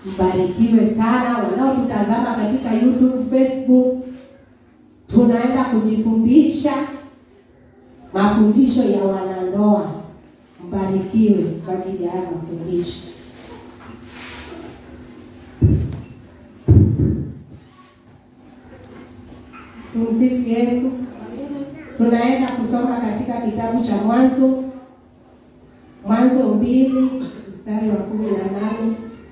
Mbarikiwe sana wanaotutazama katika YouTube, Facebook. Tunaenda kujifundisha mafundisho ya wanandoa. Mbarikiwe kwa ajili ya haya mafundisho. Tumsifu Yesu. Tunaenda kusoma katika kitabu cha Mwanzo, Mwanzo mbili mstari wa kumi na nane.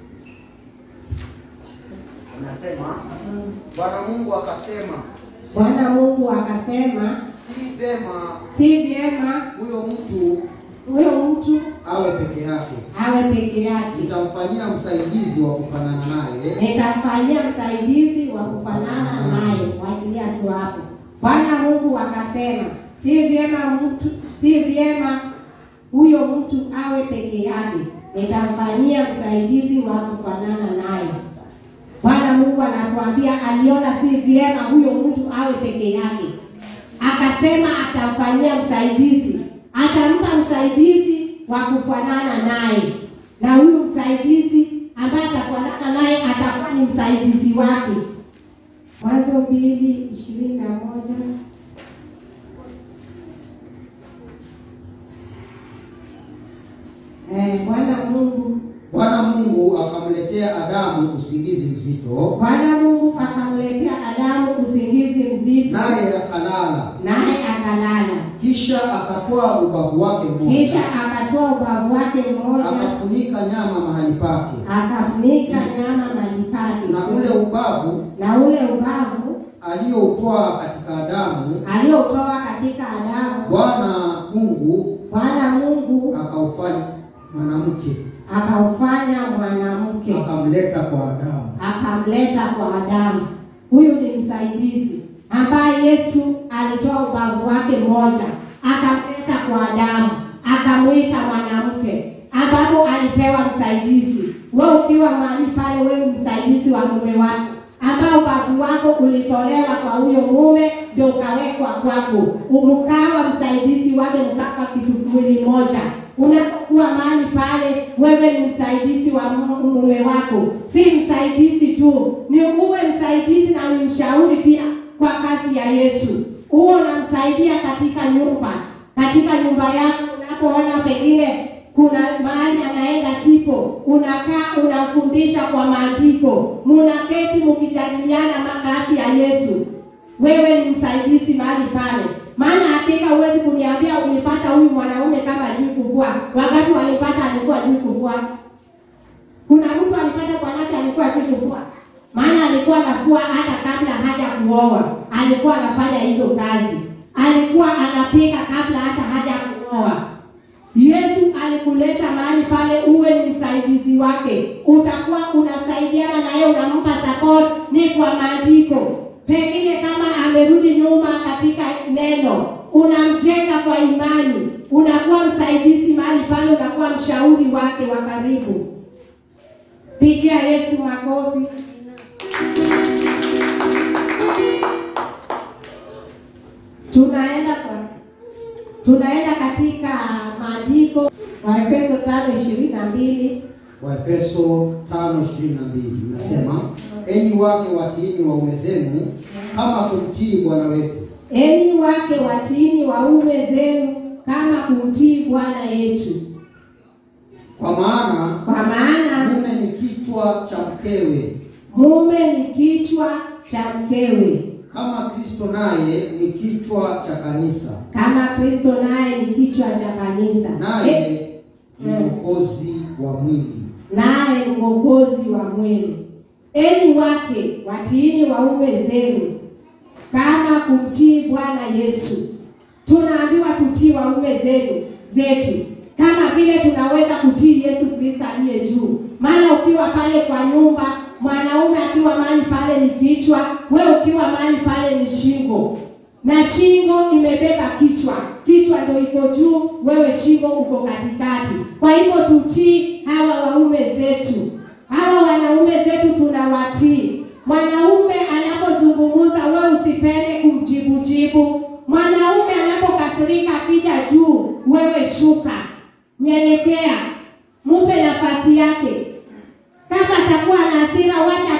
Anasema Bwana Mungu akasema, Bwana Mungu akasema, si vema si vyema huyo mtu huyo mtu awe peke yake, awe peke yake, nitamfanyia msaidizi wa kufanana naye, nitamfanyia msaidizi wa kufanana naye. Waachilia tu hapo. Bwana Mungu akasema, si vyema mtu, si vyema huyo mtu awe peke yake, nitamfanyia msaidizi wa kufanana naye. Bwana Mungu anatuambia aliona si vyema huyo mtu awe peke yake, akasema atamfanyia msaidizi, atampa msaidizi wa kufanana naye, na huyu msaidizi ambaye atafanana naye atakuwa ni msaidizi wake. Mwanzo mbili ishirini na moja. Eh, Bwana Mungu Bwana Mungu akamletea Adamu usingizi mzito, Bwana Mungu akamletea Adamu usingizi mzito, naye akalala. naye akalala. Kisha akatoa ubavu wake mmoja, Kisha akatoa ubavu wake mmoja, akafunika nyama mahali pake, akafunika nyama mahali pake, na ule ubavu na ule ubavu aliyoutoa katika Adamu, aliotoa katika Adamu, Bwana Mungu Bwana Mungu akaufanya mwanamke, akaufanya mwanamke, akamleta kwa Adamu. akamleta kwa Adamu. Huyu ni msaidizi ambaye Yesu alitoa ubavu wake mmoja akamleta kwa Adamu, akamwita mwanamke, ambapo alipewa msaidizi. Wewe ukiwa mahali pale, wewe msaidizi wa mume wako, ambao ubavu wako ulitolewa kwa huyo mume, ndio ukawekwa kwako, umkawa msaidizi wake, mkaka kitu mwili moja unapokuwa mahali pale, wewe ni msaidizi wa mu- mume wako, si msaidizi tu, ni uwe msaidizi na ni mshauri pia kwa kazi ya Yesu. Uwe unamsaidia katika nyumba, katika nyumba yako, unapoona pengine kuna mahali anaenda sipo, unakaa unamfundisha kwa maandiko, munaketi mkijadiliana makazi ya Yesu wewe ni msaidizi mahali pale, maana hakika huwezi kuniambia ulipata huyu mwanaume kama ajui kuvua. Wangapi walipata alikuwa ajui kuvua? Kuna mtu alipata bwanake alikuwa ajui kuvua, maana alikuwa anafua hata kabla haja kuoa, alikuwa anafanya hizo kazi, alikuwa anapika kabla hata haja kuoa. Yesu alikuleta mahali pale uwe ni msaidizi wake, utakuwa unasaidiana naye, unampa support ni kwa maandiko. Pengine kama amerudi nyuma katika neno, unamjenga kwa imani, unakuwa msaidizi mahali pale, unakuwa mshauri wake wa karibu. Pigia Yesu makofi. Tunaenda kwa tunaenda katika maandiko Waefeso tano ishirini na mbili Waefeso 5:22 inasema, enyi wake watiini waume zenu kama kumtii Bwana wetu, enyi wake watiini waume zenu kama kumtii Bwana yetu, kwa maana kwa maana mume ni kichwa cha mkewe, mume ni kichwa cha mkewe, kama Kristo naye ni kichwa cha kanisa, kama Kristo naye ni kichwa cha kanisa, Eh, naye ni Mm. mwokozi wa mwili. naye ni mwokozi wa mwili. Enyi wake watiini waume zenu kama kumtii Bwana Yesu. Tunaambiwa tutii waume zenu zetu kama vile tunaweza kutii Yesu Kristo aliye juu. Maana ukiwa pale kwa nyumba, mwanaume akiwa mahali pale ni kichwa, wewe ukiwa mahali pale ni shingo, na shingo imebeba kichwa, kichwa ndio iko juu, wewe shingo uko katikati. Kwa hivyo tutii hawa waume zetu, hawa wanaume zetu tunawatii. Mwanaume anapozungumza, wewe usipende kumjibujibu. Mwanaume anapokasirika akija juu, wewe shuka, nyenyekea, mupe nafasi yake. Kama atakuwa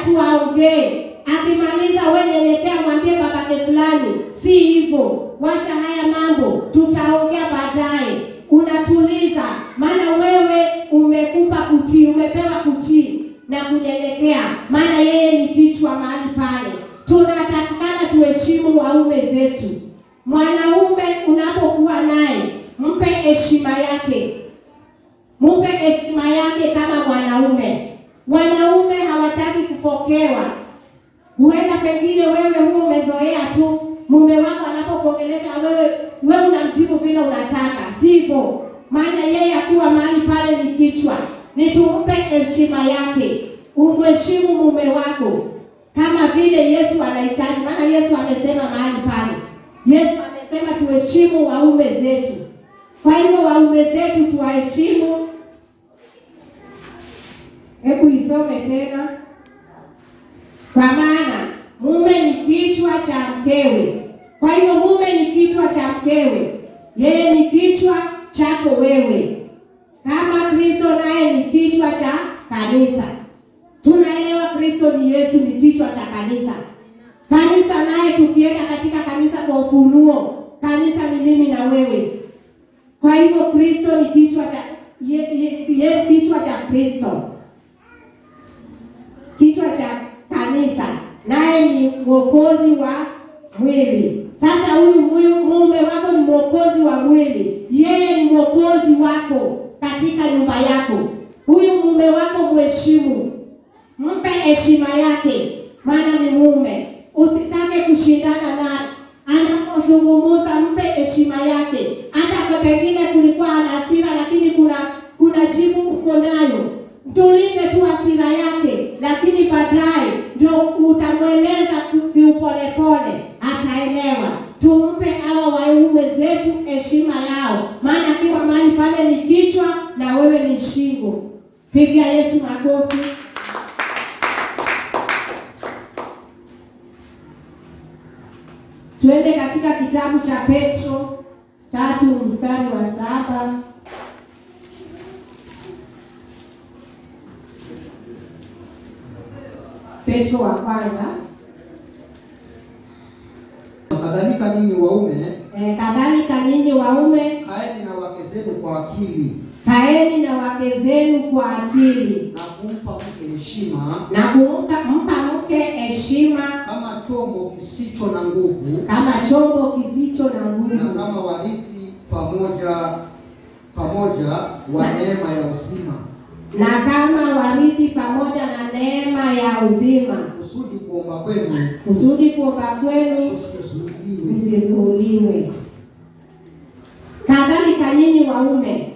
tu aongee. Akimaliza wewe nyenyekea, mwambie babake fulani, si hivyo, wacha haya mambo, tutaongea baadaye. Unatuliza, maana wewe umekupa kutii, umepewa kutii na kunyenyekea, maana yeye ni kichwa mahali pale. Tunatakikana tuheshimu waume zetu. Mwanaume unapokuwa naye, mpe heshima yake, mpe heshima yake kama mwanaume. Wanaume hawataki kufokewa. Huenda pengine wewe huo umezoea tu, mume wako anapokuongelesha wewe, wewe unamjibu vile unataka, sivyo? Maana yeye akiwa mahali pale ni kichwa. Ni tumpe heshima yake, umheshimu mume wako kama vile Yesu anahitaji. Maana Yesu amesema mahali pale, Yesu amesema tuheshimu waume zetu. Kwa hivyo waume zetu tuwaheshimu. Hebu isome tena. Kwa maana mume ni kichwa cha mkewe. Kwa hivyo mume ni kichwa cha mkewe, yeye ni kichwa chako wewe, kama Kristo naye ni kichwa cha kanisa. Tunaelewa Kristo ni Yesu, ni kichwa cha kanisa. Kanisa naye tukienda katika kanisa kwa ufunuo, kanisa ni mimi na wewe. Kwa hivyo Kristo ni kichwa cha ye, ye, ye, kichwa cha Kristo, kichwa cha kanisa, naye ni mwokozi wa mwili. Sasa huyu huyu mume wako ni mwokozi wa mwili, yeye ni mwokozi wako katika nyumba yako. Huyu mume wako mheshimu, mpe heshima yake, maana ni mume. Usitake kushindana naye anapozungumza, mpe heshima yake. Hata kwa pengine kulikuwa ana hasira, lakini kuna kuna jibu uko nayo, mtulize tu hasira yake, lakini baadaye ndio utamweleza kiupolepole, ataelewa. Tumpe hawa waume zetu heshima yao, maana akiwa mahali pale ni kichwa na wewe ni shingo. Pigia Yesu makofi. Twende katika kitabu cha Petro tatu mstari wa saba. Petro wa kwanza. Kadhalika ninyi waume, E, kadhalika ninyi waume kaeni na wake zenu kwa akili kaeni na wake zenu kwa akili na kumpa mke heshima na kumpa mpa mke heshima kama chombo kisicho na nguvu kama chombo kisicho na na nguvu kama warithi pamoja pamoja wa neema ya uzima, na kama warithi pamoja na neema ya uzima, kusudi kuomba kwenu kusudi kuomba kwenu kusizuiliwe. msizuuliwe. Kadhalika nyinyi waume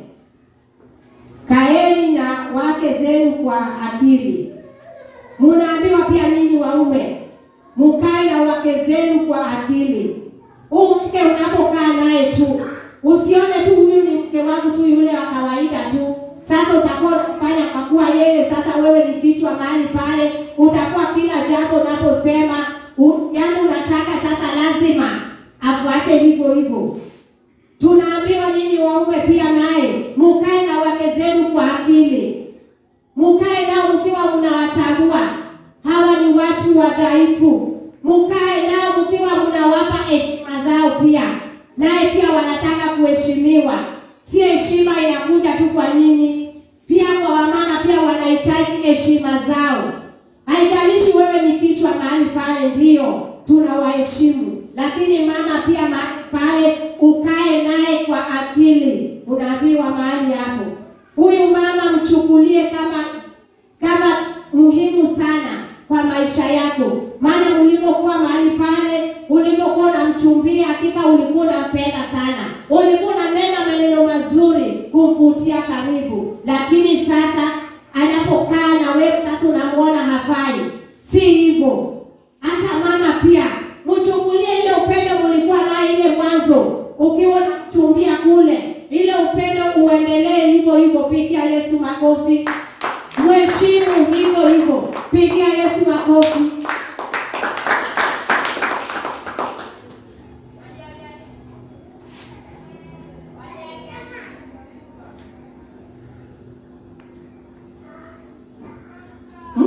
kaeni na wake zenu kwa akili. Munaambiwa pia ninyi waume mukae na wake zenu kwa akili. Huu mke unapokaa naye tu, usione tu huyu ni mke wangu tu yule wa kawaida tu. Sasa utakuwa unafanya kwa kuwa yeye sasa wewe ni kichwa mahali pale, utakuwa kila jambo unaposema u- yaani unataka sasa lazima afuate hivyo hivyo. Tunaambiwa nyinyi waume pia naye mukae na wake zenu kwa akili, mukae nao mkiwa mnawatambua hawa ni watu wadhaifu, mukae nao mkiwa mnawapa heshima zao pia, naye pia wanataka kuheshimiwa. Si heshima inakuja tu kwa nyinyi, pia kwa wamama pia wanahitaji heshima zao. Haijalishi wewe ni kichwa mahali pale, ndiyo tunawaheshimu, lakini mama pia mahali pale ukae naye kwa akili. Unaambiwa mahali hapo, huyu mama mchukulie kama kama muhimu sana kwa maisha yako, maana ulipokuwa mahali pale, ulipokuwa unamchumbia, hakika ulikuwa unampenda sana, ulikuwa unanena maneno mazuri kumvutia karibu, lakini sasa anapokaa na wewe sasa unamwona hafai. Si hivyo. Hata mama pia mchukulie ile upendo mlikuwa naye ile mwanzo, ukiwa unamchumbia kule, ile upendo uendelee hivyo hivyo. Pigia Yesu makofi. Mheshimu hivyo hivyo, pigia Yesu makofi.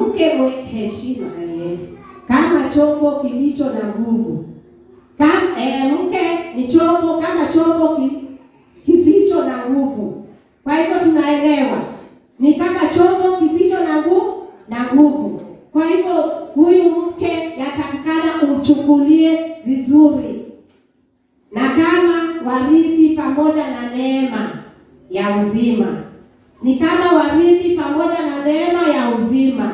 mke mwe heshima yes, kama chombo kilicho na nguvu. Kama eh, mke ni chombo kama chombo ki, kisicho na nguvu. Kwa hivyo tunaelewa ni kama chombo kisicho na nguvu na nguvu. Kwa hivyo huyu mke yatakikana umchukulie vizuri, na kama warithi pamoja na neema ya uzima, ni kama warithi pamoja na neema ya uzima,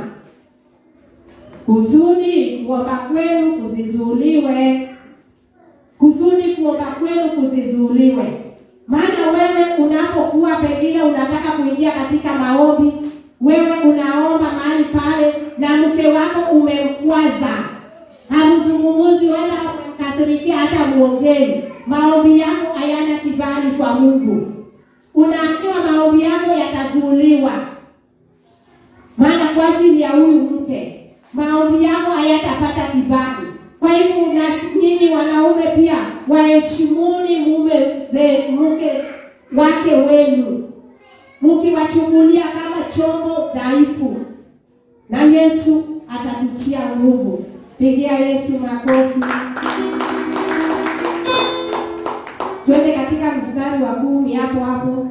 kusudi kuomba kwenu kusizuuliwe, kusudi kuomba kwenu kusizuuliwe. Maana wewe unapokuwa pengine unataka kuingia katika maombi, wewe unaomba mahali pale na mke wako umemkwaza, hamzungumuzi wala umemkasirikia hata muongei, maombi yako hayana kibali kwa Mungu, unaambiwa maombi yako yatazuuliwa, maana kwa ajili ya huyu mke maombi yako hayatapata kibali. Kwa hivyo na nyinyi wanaume pia waheshimuni mume ze mke wake wenu, mkiwachukulia kama chombo dhaifu, na Yesu atatutia nguvu. Pigia Yesu makofi. Twende katika mstari wa kumi hapo hapo.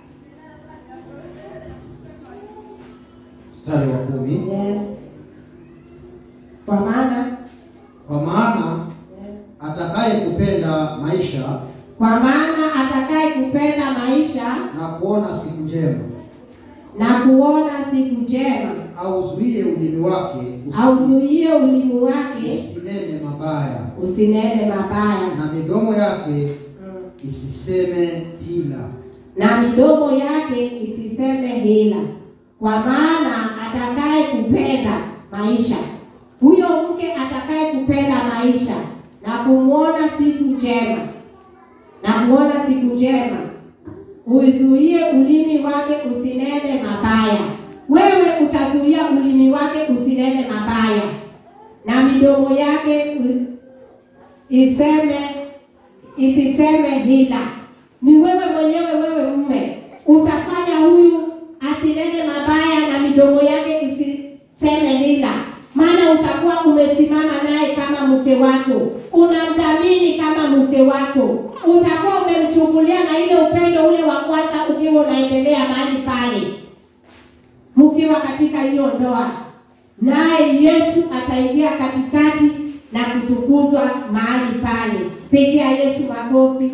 Mstari wa kumi. Yes. Kwa maana Kwa maana yes. atakaye kupenda maisha Kwa maana atakaye kupenda maisha na kuona siku njema na kuona siku njema, auzuie ulimi wake usi- auzuie ulimi wake usinene mabaya, usinene mabaya, na midomo yake isiseme hila. na midomo yake isiseme hila. Kwa maana atakaye kupenda maisha, huyo mke atakaye kupenda maisha na kumwona siku njema, na kuona siku njema, uzuie ulimi wake usinene mabaya. Wewe utazuia ulimi wake usinene mabaya, na midomo yake u- iseme isiseme hila. Ni wewe mwenyewe, wewe mume, utafanya huyu asinene mabaya na midomo yake isiseme hila, maana utakuwa umesimama naye kama mke wako, unamdhamini kama mke wako, utakuwa umemchukulia na ile upendo ule wa kwanza ukiwa unaendelea mahali pale, mkiwa katika hiyo ndoa, naye Yesu ataingia katikati na kutukuzwa mahali pale. Pigia Yesu makofi.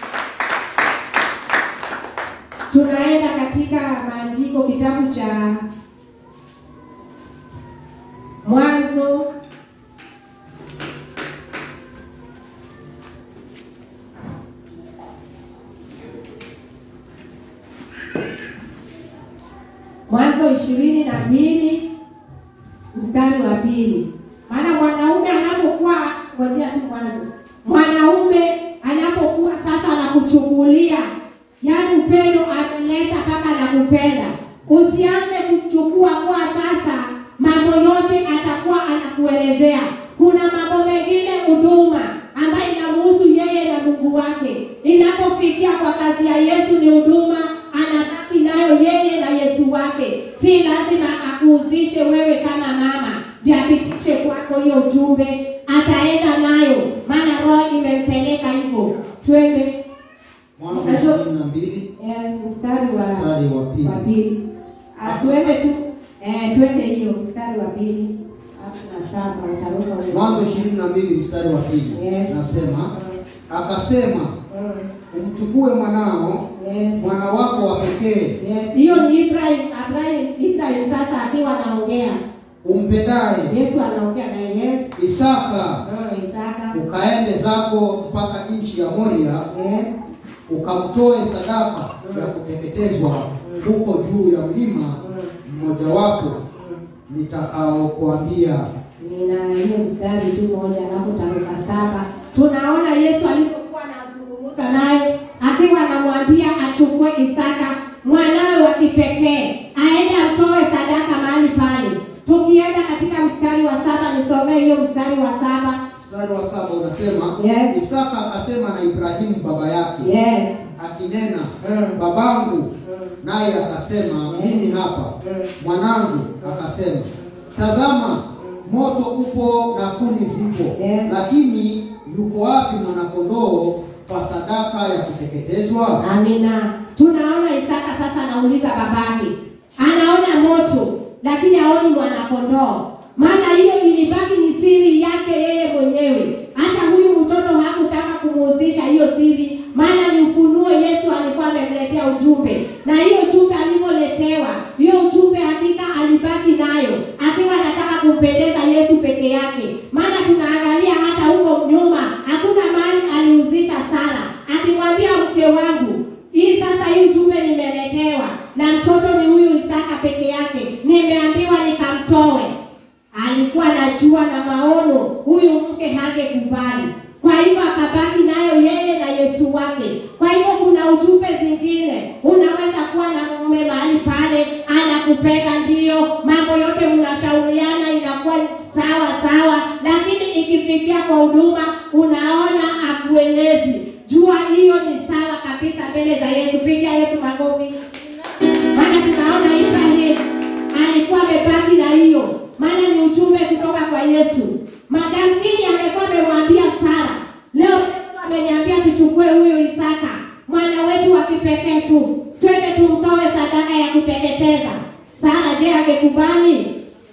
Tunaenda katika maandiko, kitabu cha Mwanzo Mwanzo ishirini na mbili mstari wa pili. Maana mwanaume anapokuwa ngojea tu mwanzo, mwanaume anapokuwa sasa anakuchukulia, yaani upendo ameleta mpaka anakupenda, usianze kuchukua kwa sasa mambo yote atakuwa anakuelezea. Kuna mambo mengine huduma ambayo inamhusu yeye na Mungu wake. Inapofikia kwa kazi ya Yesu ni huduma, anabaki nayo yeye na Yesu wake. Si lazima akuhusishe wewe kama mama ndio apitishe kwako hiyo ujumbe, ataenda nayo, maana roho imempeleka hivyo. Twende Mwanzo Mwanzo- ishirini na mbili yes, mstari wa mstari wa pili. wa pili. Ah, twende tu eh, twende hiyo mstari wa pili alafu na saba utaruka ule. Mwanzo ishirini na mbili mstari wa pili Yes. nasema, akasema Mm, umchukue mwanao yes. mwana wako wa pekee Yes, hiyo ni Ibrahim, Ibrahim, Ibrahim sasa akiwa anaongea. umpendaye Yesu anaongea na yes. Isaka, Mm, Isaka. ukaende zako mpaka nchi ya Moria, Yes. ukamtoe sadaka ya kuteketezwa huko juu ya mlima mmojawapo nitakaokuambia. Nina hiyo mstari tu moja alafu taruka saba. Tunaona Yesu alipokuwa anazungumza naye akiwa anamwambia achukue Isaka mwanawe wa kipekee aende amtoe sadaka mahali pale. Tukienda katika mstari wa saba, nisomee hiyo mstari wa saba. Mstari wa saba unasema Yes. Isaka akasema na Ibrahimu baba yake Yes. akinena, Mm. babangu, naye akasema mimi hapa. Mm. Mwanangu akasema tazama moto upo na kuni zipo Yes. lakini yuko wapi mwanakondoo kwa sadaka ya kuteketezwa Amina. Tunaona Isaka sasa anauliza babake, anaona moto lakini haoni mwanakondoo, maana hiyo ilibaki ni siri yake yeye mwenyewe. Hata huyu mtoto hakutaka kumuhusisha hiyo siri, maana ni ufunuo Yesu alikuwa amemletea ujumbe, na hiyo ujumbe alivyoletewa, hiyo ujumbe hakika alibaki nayo akiwa anataka kumpendeza Yesu peke yake, maana tunaangalia hata huko nyuma hakuna mahali alihusisha Sara akimwambia mke wangu, hii sasa hii ujumbe nimeletewa na mtoto ni huyu Isaka peke yake, nimeambiwa nikamtoe. Alikuwa anajua na maono huyu mke hangekubali, kwa hivyo akabaki nayo yeye na Yesu wake. Kwa hivyo kuna ujumbe zingine, unaweza kuwa na mume mahali pale anakupenda, ndiyo mambo yote mnashauriana, inakuwa sawa sawa, lakini ikifikia kwa huduma unaona akuelezi. Jua hiyo ni sawa kabisa mbele za Yesu. Pigia Yesu makofi. Maana tunaona Ibrahim alikuwa amebaki na hiyo, maana ni ujumbe kutoka kwa Yesu. Madamkini angekuwa amemwambia Sara, leo Yesu ameniambia tuchukue huyo Isaka mwana wetu wa kipekee tu, twende tumtoe sadaka ya kuteketeza. Sara je, angekubali?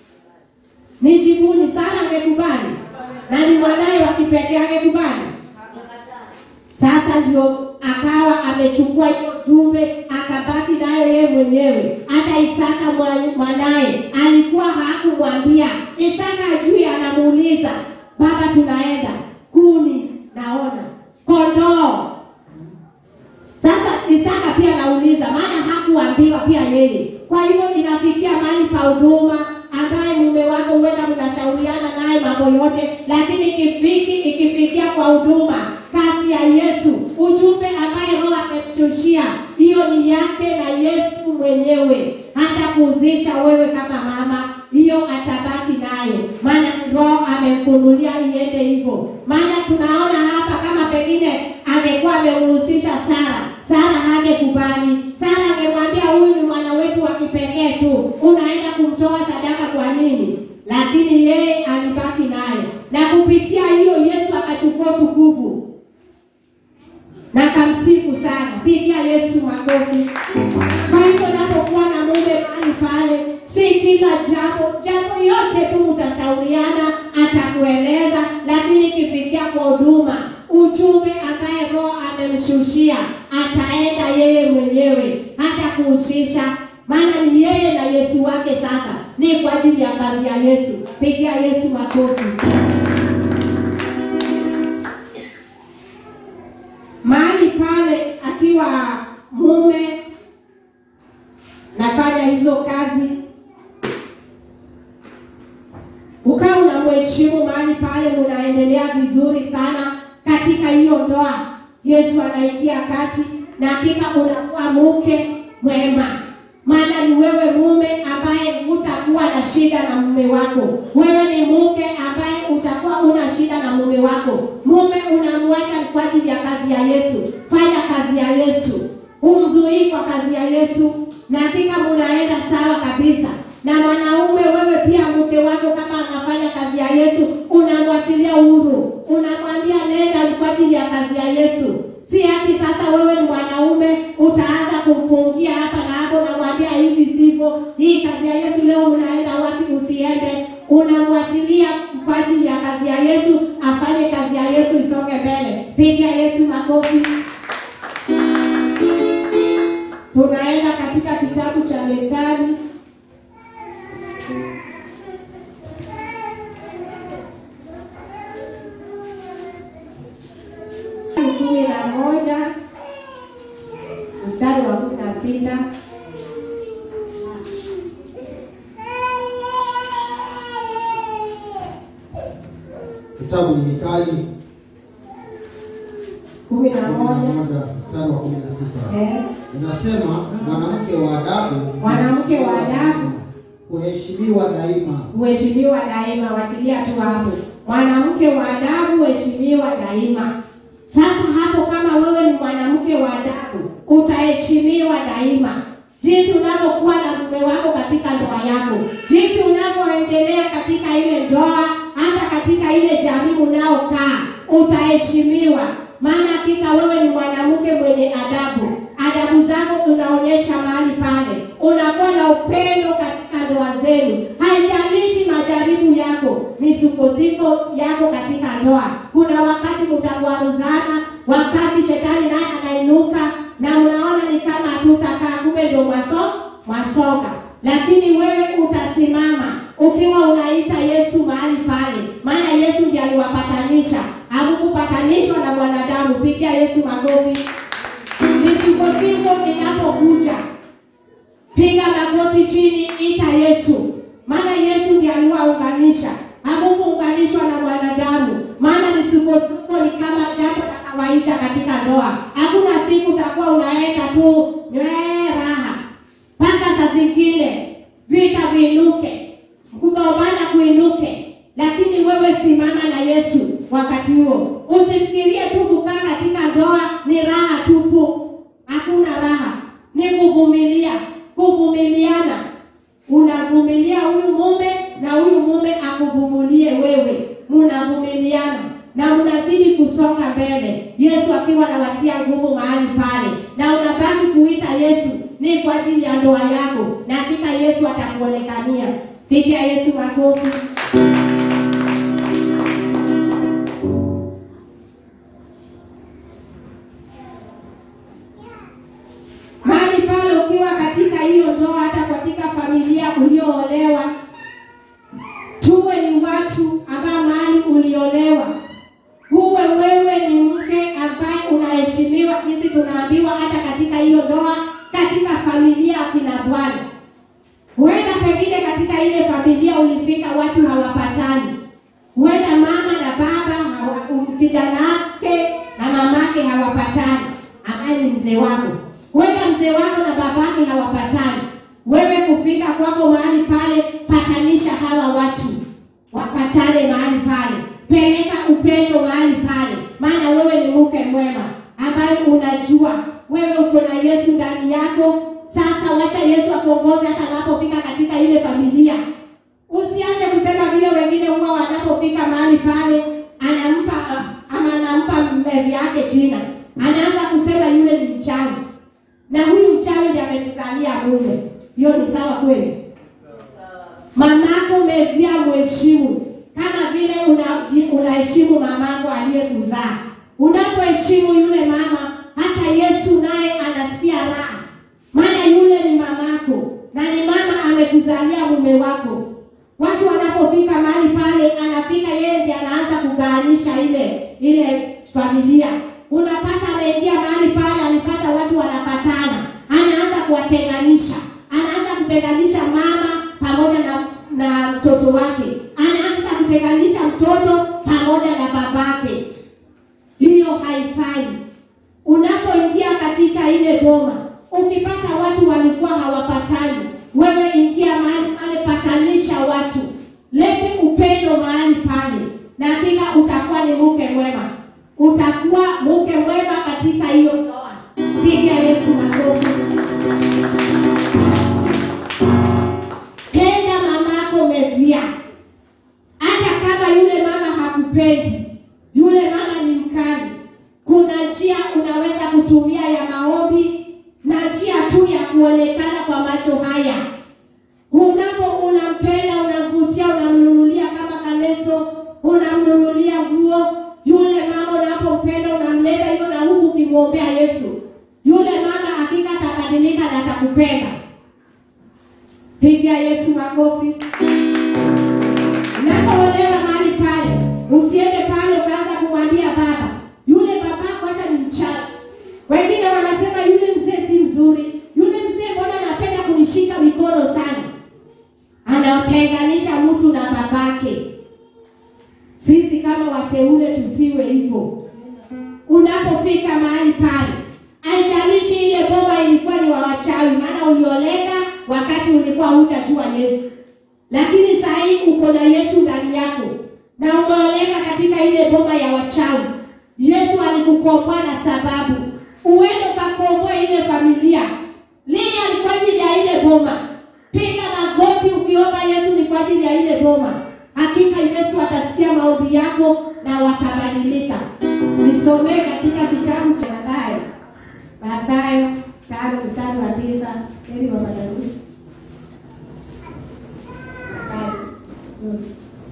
Nijibuni, Sara angekubali? Na ni mwanaye wa kipekee, angekubali? Sasa ndio akawa amechukua hiyo jumbe akabaki nayo yeye mwenyewe. Hata Isaka mwa- mwanaye alikuwa hakumwambia. Isaka ajui, anamuuliza baba, tunaenda kuni, naona kondoo. Sasa Isaka pia anauliza, maana hakuambiwa pia yeye. Kwa hivyo inafikia mahali pa huduma ambaye mume wako huenda mnashauriana naye mambo yote, lakini ikifiki ikifikia kwa huduma kazi ya Yesu, ujumbe ambaye Roho amemshushia, hiyo ni yake na Yesu mwenyewe. Hata kuuzisha wewe kama mama, hiyo atabaki nayo, maana Roho amemfunulia iende hivyo. Maana tunaona hapa kama pengine angekuwa amemhusisha Sara, Sara hangekubali. Sara angemwambia huyu ni mwana wetu wa kipekee tu, unaenda kumtoa sadaka kwa nini? Lakini yeye alibaki nayo, na kupitia hiyo Yesu akachukua utukufu na kamsifu sana. Pigia Yesu makofi. Kwa hivyo unapokuwa na mume mahali pale, si kila jambo jambo yote tu mtashauriana, atakueleza, lakini ikifikia kwa huduma, ujumbe ambaye Roho amemshushia, ataenda yeye mwenyewe, hata kuhusisha, maana ni yeye na Yesu wake. Sasa ni kwa ajili ya kazi ya Yesu. Pigia Yesu makofi. mahali pale akiwa mume nafanya hizo kazi, ukawa unamheshimu mahali pale, munaendelea vizuri sana katika hiyo ndoa. Yesu anaingia kati na hakika unakuwa mke mwema, maana ni wewe mume ambaye hutakuwa na shida na mume wako. Wewe ni mke ambaye utakuwa una shida na mume wako. Mume unamwacha kwa ajili ya kazi ya Yesu. Fanya kazi ya Yesu, umzuii kwa kazi ya Yesu, na hakika munaenda sawa kabisa. Na mwanaume wewe pia, mke wako kama anafanya kazi ya Yesu, unamwachilia uhuru, unamwambia nenda kwa ajili ya kazi ya Yesu. Si ati sasa wewe ni mwanaume utaanza kumfungia hapa na hapo, namwambia hivi sivyo, hii kazi ya Yesu leo unaenda wapi? Usiende, unamwachilia kwa ajili ya kazi ya Yesu, afanye kazi ya Yesu isonge mbele. Piga Yesu makofi. Tunaenda katika kitabu cha Methali kumi na moja mstari wa kumi na sita Kitabu ni Mithali kumi na kumi na moja moja mstari wa kumi na sita Eh, inasema, mwanamke wa adabu Mwanamke wa adabu huheshimiwa daima. huheshimiwa daima. Watilia tu hapo, mwanamke wa adabu huheshimiwa daima. Sasa hapo, kama wewe ni mwanamke wa adabu, utaheshimiwa daima, jinsi unavyokuwa na mume wako katika ndoa yako, jinsi unavyoendelea unaokaa utaheshimiwa, maana hakika wewe ni mwanamke mwenye adabu. Adabu zako unaonyesha mahali pale, unakuwa na upendo katika ndoa zenu. Haijalishi majaribu yako, misukosuko yako katika ndoa. Kuna wakati mtakwaruzana, wakati shetani naye anainuka na unaona ni kama hatutakaa, kumbe ndio mwaso mwasoka, lakini wewe utasimama ukiwa unaita Yesu mahali pale, maana Yesu ndiye aliwapatanisha, hakukupatanishwa na mwanadamu. Pigia Yesu makofi. Misukosuko inapokuja, piga magoti chini, ita Yesu, maana Yesu ndiye aliwaunganisha, hakukuunganishwa na mwanadamu. Maana misukosuko ni kama jambo la kawaida katika ndoa. Hakuna siku utakuwa unaenda tu nywe raha, mpaka saa zingine vita viinuke, kugombana kuinuke, lakini wewe simama na Yesu wakati huo. Usifikirie tu kukaa katika ndoa ni raha tupu. Hakuna raha, ni kuvumilia, kuvumiliana. Unavumilia huyu mume na huyu mume akuvumilie wewe, munavumiliana na unazidi kusonga mbele, Yesu akiwa anawatia nguvu mahali pale, na unabaki kuita Yesu ni kwa ajili ya ndoa yako, na hakika Yesu atakuonekania. Pigia Yesu makofi. mahali pale ukiwa katika hiyo ndoa, hata katika familia ulioolewa, tuwe ni watu ambao mahali uliolewa, huwe wewe ni mke ambaye unaheshimiwa, jinsi tunaambiwa hata katika hiyo ndoa, katika familia akina Bwana. Huenda pengine katika ile familia ulifika watu hawapatani, huenda mama na baba hawa, kijana wake na mamake hawapatani, ambaye ni mzee wako huenda mzee wako na babake hawapatani. Wewe kufika kwako mahali pale, patanisha hawa watu wapatane mahali pale, peleka upendo mahali pale, maana wewe ni mke mwema ambaye unajua wewe uko na Yesu ndani yako. Sasa wacha Yesu akuongoze hata anapofika katika ile familia. Usianze kusema vile wengine huwa wanapofika mahali pale, anampa ama anampa mmevi yake jina, anaanza kusema yule ni mchawi na huyu mchawi ndiye amekuzalia mume. Hiyo ni sawa kweli? Mamako mevia mheshimu kama vile unaji- unaheshimu mamako aliyekuzaa. Unapoheshimu yule mama, hata Yesu naye anasikia raha, maana yule ni mamako na ni mama amekuzalia mume wako. Watu wanapofika mahali pale, anafika yeye ndiye anaanza kugawanyisha ile ile familia. Unapata ameingia mahali pale, alipata watu wanapatana, anaanza kuwatenganisha, anaanza kutenganisha mama pamoja na na mtoto wake, anaanza kutenganisha mtoto pamoja na babake. Hiyo haifai. Unapoingia katika ile boma, ukipata watu walikuwa hawapatani, wewe ingia mahali pale, patanisha watu, lete upendo mahali pale, na hakika utakuwa ni mke mwema, utakuwa mke mwema katika hiyo ndoa. Piga Yesu makofi. Penda mamako mevia, hata kama yule mama hakupendi, yule mama ni mkali. Kuna njia unaweza kutumia ya maombi na njia tu ya kuonekana kwa macho haya. Unapo unampenda, unamvutia, unamnunulia kama kaleso, unamnunulia nguo. Yule mama unapompenda, unamleta hivyo, na huku ukimwombea Yesu, yule mama hakika atabadilika na atakupenda. Pigia Yesu makofi. Unapoolewa mahali pale, usiende pale ukaanza kumwambia baba, yule babako hata ni mchawi. Wengine wanasema yule mzee si mzuri, yule mzee mbona anapenda kunishika mikono sana. Anatenganisha mtu na babake. Sisi kama wateule tusiwe hivyo. Unapofika mahali pale, haijalishi ile boma ilikuwa ni wa wachawi, maana uliolenga wakati ulikuwa hujajua Yesu, lakini saa hii uko na Yesu ndani yako na umeolenga katika ile boma ya wachawi. Yesu alikukomboa na sababu uende ukakomboa ile familia. Lia ni kwa ajili ya ile boma, piga magoti ukiomba Yesu ni kwa ajili ya ile boma. hakika Yesu atasikia maombi yako na watabadilika. Nisomee katika kitabu cha Mathayo, Mathayo tano mstari wa tisa. Hebu wabadilishe Mathayo. Sorry.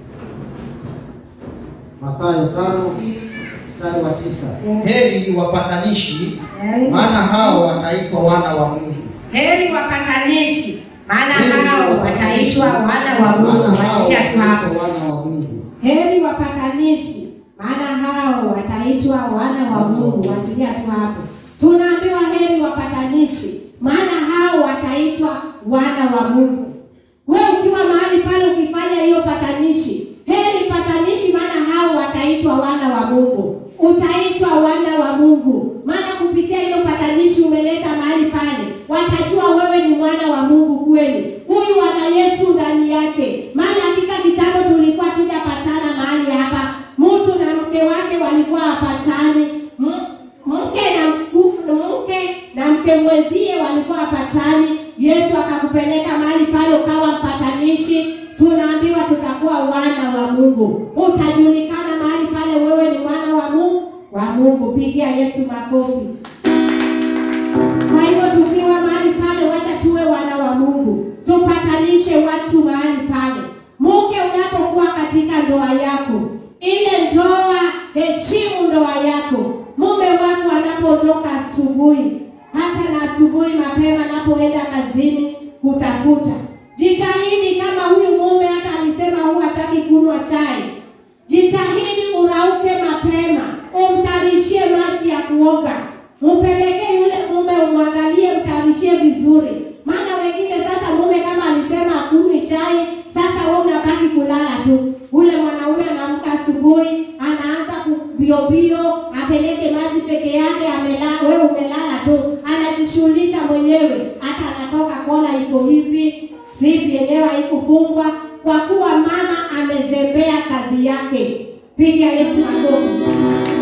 Mathayo tano mstari wa tisa. Yes. Heri wapatanishi, Yes. maana hao wataitwa wana wa Mungu. Heri wapatanishi, maana Heri hao wapatanishi, wataitwa wana wa Mungu. maana hao Wasikia tu hapo. wataitwa wana wa Mungu. Heri wapatanishi, maana hao wataitwa wana wa Mungu. Watilia tu hapo. Tunaambiwa heri wapatanishi, maana hao wataitwa wana wa Mungu. Wewe ukiwa mahali pale ukifanya hiyo patanishi, heri patanishi, maana hao wataitwa wana wa Mungu. Utaitwa wana wa Mungu, maana kupitia hiyo patanishi umeleta mahali pale, watajua wewe ni mwana wa Mungu kweli. Huyu ana Yesu ndani yake, maana katika kitabu tulikuwa tujapatana mahali hapa, mtu na mke wake walikuwa hapatani, M- mke na mku- mke na mke mwenzie walikuwa hapatani. Yesu akakupeleka mahali pale ukawa mpatanishi. Tunaambiwa tutakuwa wana wa Mungu, utajulikana mahali pale wewe ni mwana wa Mungu wa Mungu. Pigia Yesu makofi. Kwa hivyo tukiwa mahali pale, wacha tuwe wana wa Mungu, tupatanishe watu mahali pale. Mke unapokuwa katika ndoa yako, ile ndoa, heshimu ndoa yako. Mume wako anapoondoka asubuhi, hata na asubuhi mapema anapoenda kazini kutafuta, jitahidi kama huyu mume hata alisema huwa hataki kunywa chai, jitahidi urauke mapema, umtarishie maji ya kuoga, mpelekee yule mume, umwangalie, mtarishie vizuri. Maana wengine sasa, mume kama alisema hakunywi chai, sasa wewe unabaki kulala tu. Ule mwanaume anaamka asubuhi, anaanza kubiobio, apeleke maji peke yake, amelala, wewe umelala tu, anajishughulisha mwenyewe, hata anatoka kola iko hivi, sipi yenyewe haikufungwa, kwa kuwa mama amezembea kazi yake. Piga Yesu makofi.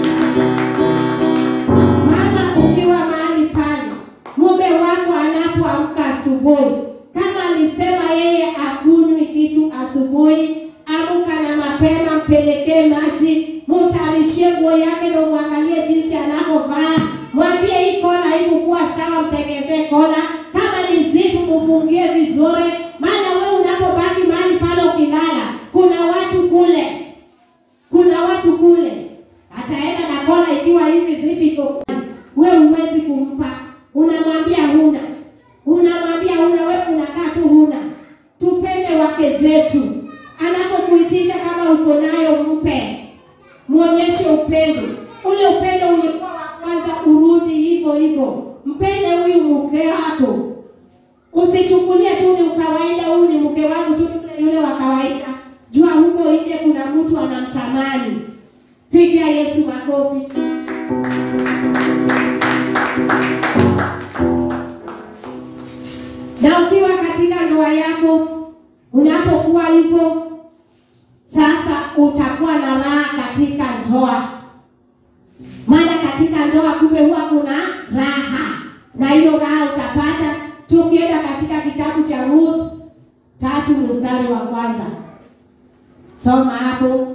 Mama, ukiwa mahali pale, mume wako anapoamka asubuhi, kama alisema yeye akunywi kitu asubuhi, amka na mapema, mpelekee maji, mtarishie nguo yake na umwangalie jinsi anavyovaa. Mwambie hii kola haikukuwa sawa, mtengezee kola. Kama ni zipu, mfungie vizuri, maana wewe unapobaki mahali pale ukilala, kuna watu kule kuna watu kule ataenda na kola ikiwa hivi zipi iko kwani. wewe huwezi kumpa unamwambia huna unamwambia huna wewe unakaa tu huna tupende wake zetu anapokuitisha kama uko nayo mpe muonyeshe upendo ule upendo ulikuwa wa kwanza urudi hivyo hivyo mpende huyu mke wako usichukulie tu ni ukawaida huyu ni mke wangu tu yule yule wa kawaida jua huko nje kuna mtu anamtamani piga yesu makofi na ukiwa katika ndoa yako unapokuwa hivyo sasa utakuwa na raha katika ndoa maana katika ndoa kumbe huwa kuna raha na hiyo raha utapata tukienda katika kitabu cha Ruth tatu mstari wa kwanza soma hapo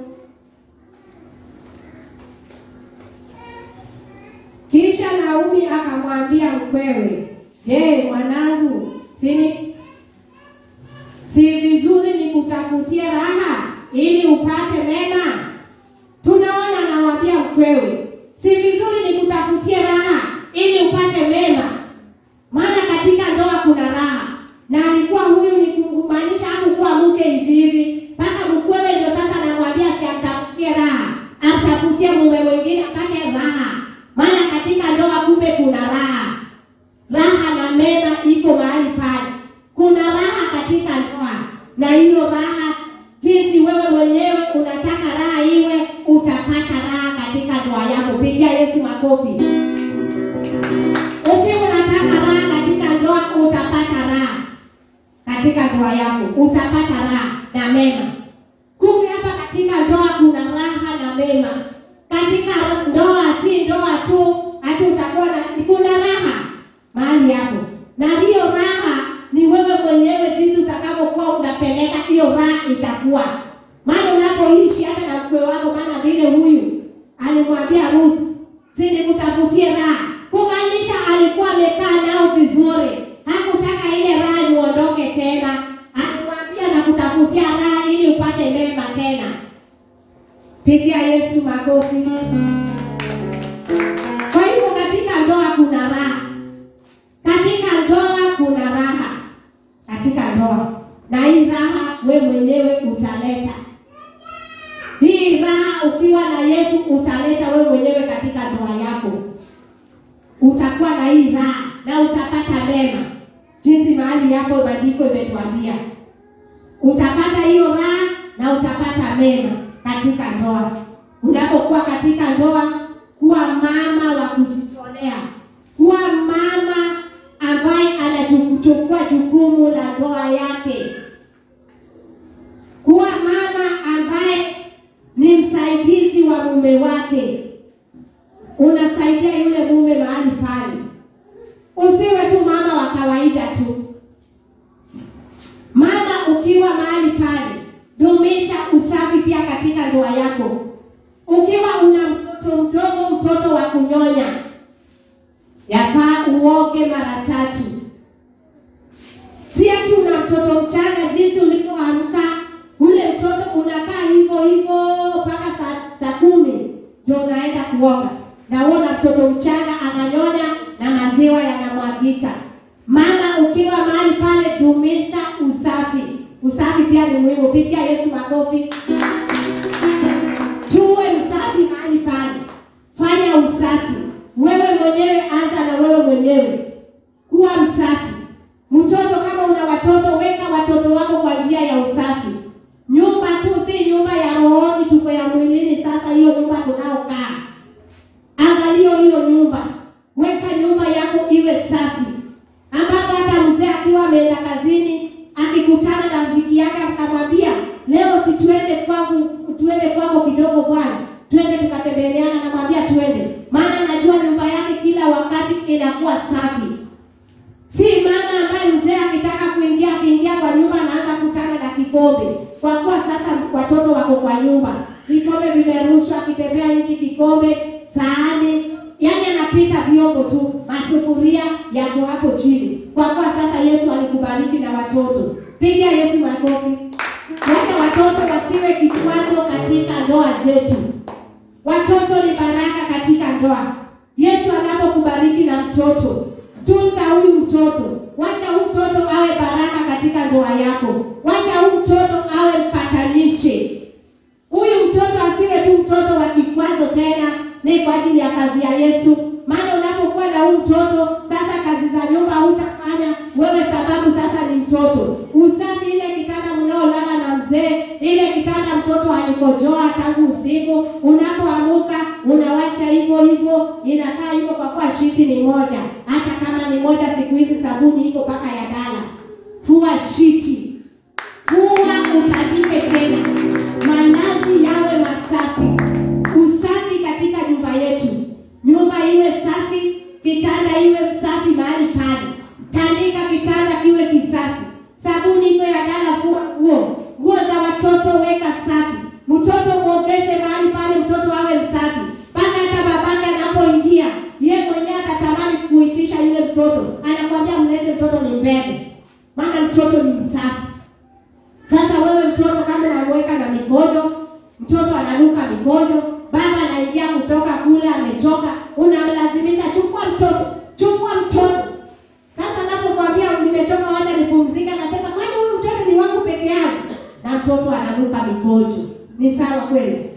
kisha Naomi akamwambia mkwewe je mwanangu sini si vizuri nikutafutie raha ili upate mema tunaona anamwambia mkwewe si vizuri nikutafutie raha ili upate mema maana katika ndoa kuna raha na alikuwa huyu ni kumaanisha hakukuwa mke hivi hivi mpaka mkwewe ndio sasa anamwambia siamtafutie raha amtafutie mume mwingine apate raha maana katika ndoa kumbe kuna raha raha na mema iko mahali pale kuna raha katika ndoa na hiyo raha jinsi wewe mwenyewe unataka raha iwe utapata raha katika ndoa yako pigia yesu makofi ukiwa unataka raha katika ndoa utapata raha katika ndoa yako utapata raha na mema kumbe hapa katika ndoa kuna raha na mema katika ndoa si ndoa tu hati utakuwa na kuna raha mahali hapo na hiyo raha ni wewe mwenyewe jinsi utakavyokuwa unapeleka hiyo raha itakuwa maana unapoishi hata na mkwe wako, maana vile huyu alimwambia Ruth, si nikutafutie raha, kumaanisha alikuwa amekaa nao vizuri, hakutaka ile raha muondoke tena. Alimwambia nakutafutia raha ili upate mema tena. Pigia Yesu makofi. Kwa hivyo katika ndoa kuna raha, katika ndoa kuna raha, katika ndoa, na hii raha we mwenyewe utaleta hii raha ukiwa na Yesu utaleta we mwenyewe katika ndoa yako, utakuwa na hii raha na utapata mema, jinsi mahali hapo maandiko imetuambia utapata hiyo raha na utapata mema katika ndoa. Unapokuwa katika ndoa, kuwa mama wa kujitolea, kuwa mama ambaye anachukua jukumu la ndoa yake, kuwa mama ambaye ni msaidizi wa mume wake, unasaidia yule mume mahali pale. Usiwe tu mama wa kawaida tu. Mama ukiwa mahali pale, dumisha usafi pia katika ndoa yako. Ukiwa una mtoto mdogo, mtoto wa kunyonya, yafaa uoge mara tatu. Si ati una mtoto mchanga, jinsi ulivyoamka ule mtoto unakaa hivyo hivyo mpaka saa, saa kumi ndio unaenda kuoga, na uona mtoto mchanga ananyonya na maziwa yanamwagika. Mama ukiwa mahali pale, dumisha usafi. Usafi pia ni muhimu. Pigia Yesu makofi. Tuwe msafi mahali pale, fanya usafi wewe mwenyewe, anza na wewe mwenyewe, kuwa msafi. Mtoto kama una watoto, weka watoto wako kwa njia ya usafi. Nyumba tu si nyumba ya rohoni, tuko ya mwilini. Sasa hiyo nyumba tunaokaa, angalio hiyo nyumba, weka nyumba yako iwe safi, ambapo hata mzee akiwa ameenda kazini akikutana na rafiki yake akamwambia, leo si tuende kwangu, tuende kwako kidogo bwana, twende tukatembeleana. Namwambia twende, maana najua nyumba yake kila wakati inakuwa safi. Si mama ambaye mzee akitaka kuingia akiingia kwa nyumba anaanza kutana na kikombe, kwa kuwa sasa watoto wako kwa nyumba, vikombe vimerushwa, akitembea hiki kikombe, sahani, yani anapita vyombo tu, masufuria yako hapo chini, kwa kuwa sasa Yesu alikubariki na watoto. Piga Yesu makofi. Wacha watoto wasiwe kikwazo katika ndoa zetu. Watoto ni baraka katika ndoa. Yesu anapokubariki na mtoto, tunza huyu mtoto. Wacha huyu mtoto awe baraka katika ndoa yako. Wacha huyu mtoto awe mpatanishi. Huyu mtoto asiwe tu mtoto wa kikwazo tena, ni kwa ajili ya kazi ya Yesu. Maana unapokuwa na huyu mtoto sasa, kazi za nyumba hutafanya wewe, sababu sasa ni mtoto. Usafi, ile kitanda mnaolala na mzee, ile kitanda mtoto alikojoa tangu usiku, unapoamuka unawacha hivyo hivyo, inakaa hivyo, kwa kuwa shiti ni moja. Hata kama ni moja, siku hizi sabuni iko mpaka ya dala. Fua shiti, fua utandike tena, malazi yawe masafi. Usafi katika nyumba yetu, nyumba iwe safi, kitanda iwe safi mahali pale, tandika kitanda kiwe kisafi, sabuni iko ya dala, fua nguo, nguo za watoto weka safi, mtoto muogeshe mahali pale, mtoto awe msafi, mpaka hata babake anapoingia ye mwenyewe atatamani kuitisha yule mtoto, anakwambia mlete mtoto ni mbele, maana mtoto ni msafi. Sasa wewe mtoto kama unamweka na mikojo, mtoto ananuka mikojo, baba anaingia kutoka kule amechoka, unamlazimisha chukua mtoto, chukua mtoto. Sasa napokwambia nimechoka, wacha nipumzike, nasema kwani huyu mtoto ni wangu peke yangu, na mtoto ananuka mikojo. Ni sawa kweli?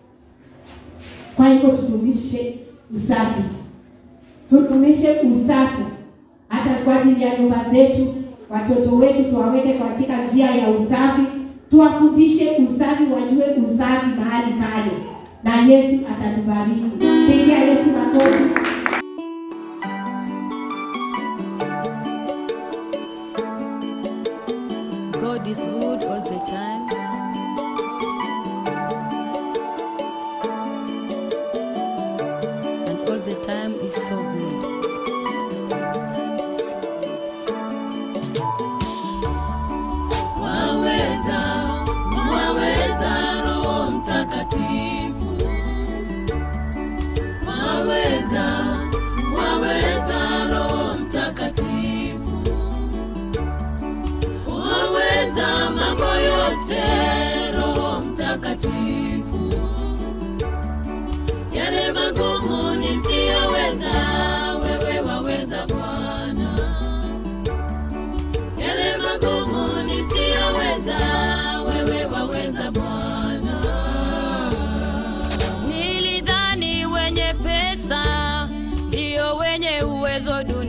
Kwa hivyo tudumishe usafi, tudumishe usafi hata kwa ajili ya nyumba zetu. Watoto wetu tuwaweke katika njia ya usafi, tuwafundishe usafi, wajue usafi mahali pale, na Yesu atatubariki. Pigia Yesu makofi. God is good all the time. And all the time is so good. Waweza, waweza, hizo